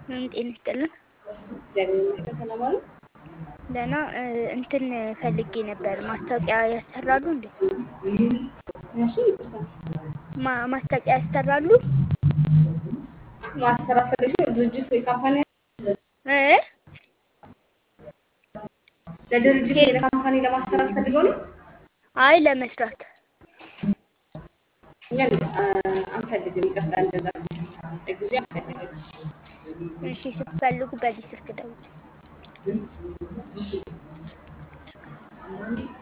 ጤና ይስጥልን። እግዚአብሔር ይመስገን ሰላም አሉ። ደህና እንትን ፈልጌ ነበር። ማስታወቂያ ያሰራሉ እንዴ? እሺ ይቅርታ ማ- ማስታወቂያ ያሰራሉ? ማሰራት ፈልገሽ ነው? ድርጅት ወይ ካምፓኒ እ ለድርጅት ወይ ለካምፓኒ ለማሰራት ፈልገው ነው? አይ ለመስራት እኛ አ- አንፈልግም። ይቅርታ እንደዛ ለጊዜው አንፈልግም። እሺ፣ ስትፈልጉ በዚህ ስልክ ደውሉ።